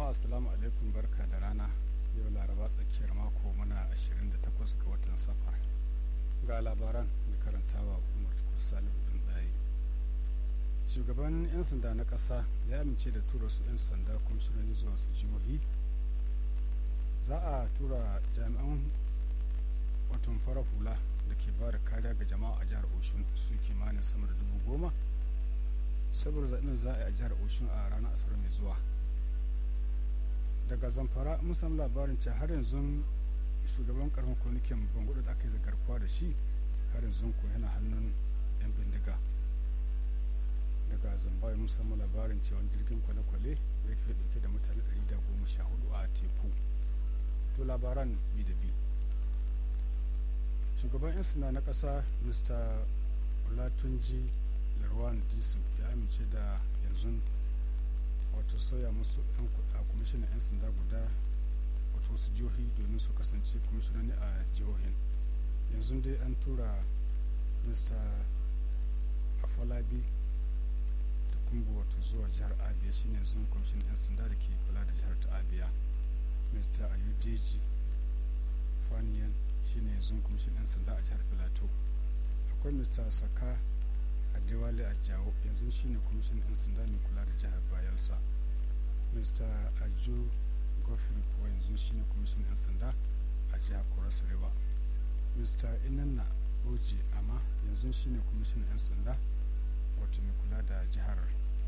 jama'a assalamu alaikum barka da rana yau laraba tsakiyar mako muna 28 ga watan safar ga labaran mai karantawa umar salihu din tsaye shugaban 'yan sanda na ƙasa ya amince da tura su 'yan sanda kwamishinoni zuwa su jihohi za a tura jami'an watan fara hula da ke ba da kariya ga jama'a a jihar oshun su kimanin sama da dubu goma saboda zaɓen za a yi a jihar oshun a ranar asabar mai zuwa daga zamfara mun samu labarin cewa har yanzu shugaban karamin kwamitin bangudu da aka yi garkuwa da shi har yanzu ko yana hannun yan bindiga daga zimbabwe mun samu labarin cewa jirgin kwale-kwale ya ke dauke da mutane 114 a teku to labaran bi da bi shugaban 'yan sanda na ƙasa mr olatunji larwan disu ya amince da yanzu wato sauya musu a kwamishinan 'yan sanda guda wato wasu jihohi domin su kasance kwamishinani a jihohin yanzu dai an tura mr afolabi da kumbu wato zuwa jihar abia shine yanzu kwamishinan 'yan sanda da ke kula da jihar ta abia mr ayudeji faniyan shine yanzu kwamishinan 'yan sanda a jihar filato akwai mr saka adewale ajawo yanzu shine kwamishinan 'yan sanda mai kula da jihar bayelsa mr ajo godfrey kuwa yanzu shine kwamishinan 'yan sanda a jihar cross river mr inanna oji amma yanzu shine kwamishinan 'yan sanda wato mai kula da jihar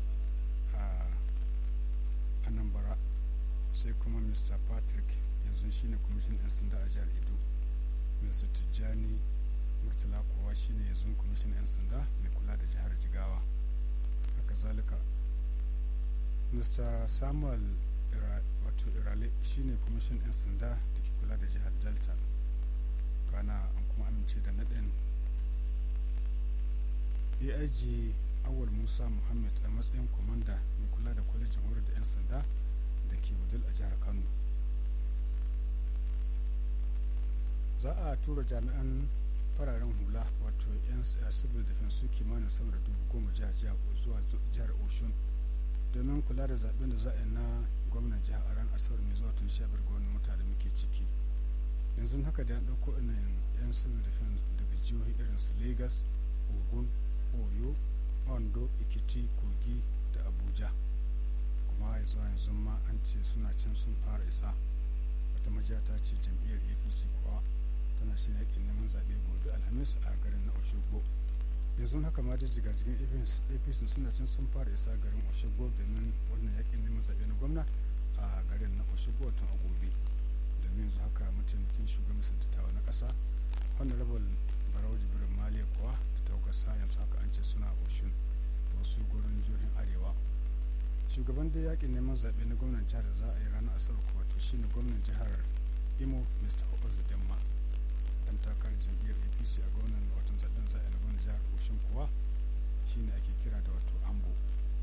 anambra sai kuma mr patrick yanzu shine kwamishinan 'yan sanda a jihar edo mr tijjani murtala kuwa shine yanzu kwamishinan 'yan sanda mai kula da jihar jigawa haka zalika mr samuel wato irale shine kwamishinan 'yan sanda da ke kula da jihar delta kana an kuma amince da naɗin aig awal musa muhammad a matsayin kwamanda mai kula da kwalejin horar da 'yan sanda da ke wudil a jihar kano za a tura jami'an fararen hula wato 'yan civil defense su kimanin sama da dubu goma zuwa jihar oshun domin kula da zaben da za a yi na gwamnan jihar a ran asabar mai zuwa tun sha biyar ga wannan wata da muke ciki yanzu haka da an ɗauko inin 'yan civil defense daga jihohi irin su lagos ogun oyo ondo ikiti kogi da abuja kuma ya zuwa yanzu ma an ce suna can sun fara isa wata majiya ta ce jam'iyyar apc kuwa tana shi yakin neman zaɓe gobe alhamis a garin na oshogbo yanzu haka ma jijigajigin apc suna can sun fara isa garin oshogbo domin wannan yakin neman zaɓe na gwamna a garin na oshogbo tun a gobe domin yanzu haka mataimakin shugaban dattawa na ƙasa honorable barau jibirin maliya kuwa da tawagar sa yanzu haka an ce suna oshun da wasu gurin jihohin arewa shugaban da yakin neman zaɓe na gwamnan jihar da za a yi ranar asabar kuwa to shine gwamnan jihar imo mr ozudemma dan takarar jam'iyyar apc a gwamnan watan zaben za'a na gwamnan jihar oshin kuwa shine ake kira da wato ambo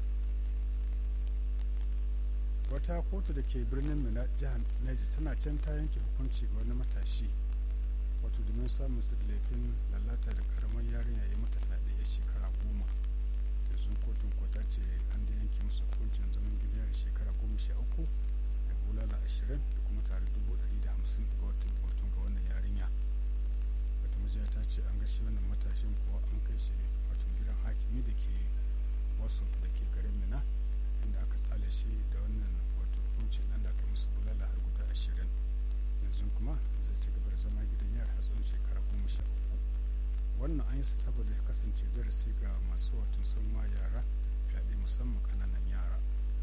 wata kotu da ke birnin mina jihar neji tana can ta yanke hukunci ga wani matashi wato domin samun su da laifin lalata da karamar yarinya ya mata fyaɗe ya shekara goma yanzu kotun kota ce an da yanke musu hukuncin zaman gidan shekara goma sha uku da bulala ashirin da kuma tare dubu ɗari da hamsin ga watan hoton ga wannan yarinya wata majiya ta ce an gashi wannan matashin kuwa an kai shi wato gidan hakimi da ke wasu da ke garin mina inda aka tsale shi da wannan wato hukuncin nan da aka musu bulala har guda ashirin yanzu kuma zai ci gaba da zama gidan yara har tsawon shekara goma sha uku wannan an yi sa saboda ya kasance darasi ga masu watan sun ma yara fyaɗe musamman ƙananan yara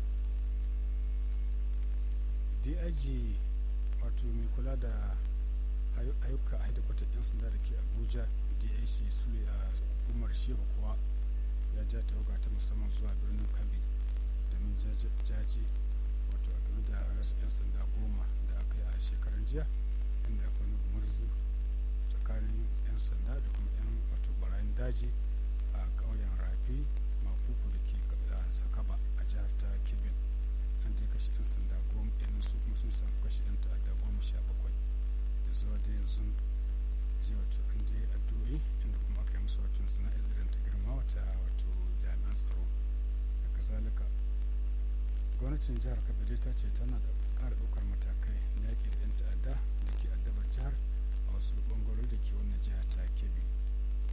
dig wato mai kula da ayyuka a hedikwatar 'yan sanda da ke abuja dac sule a umar shehu kuwa ya ja tawaga ta musamman zuwa birnin kabi domin jaji wato a game da rasa 'yan sanda goma da aka yi a shekaran jiya inda aka wani murzu tsakanin 'yan sanda da kuma 'yan wato barayin daji a ƙauyen rafi makuku da ke sakaba a jihar ta kebin an dai kashe 'yan sanda goma ɗanin su kuma sun samu kashe 'yan ta'adda goma sha bakwai da zuwa da yanzu ji wato an dai addu'o'i inda kuma aka yi musu wato sana'ar irin ta girma wata wato jami'an tsaro da kazalika gwamnatin jihar kabile ta ce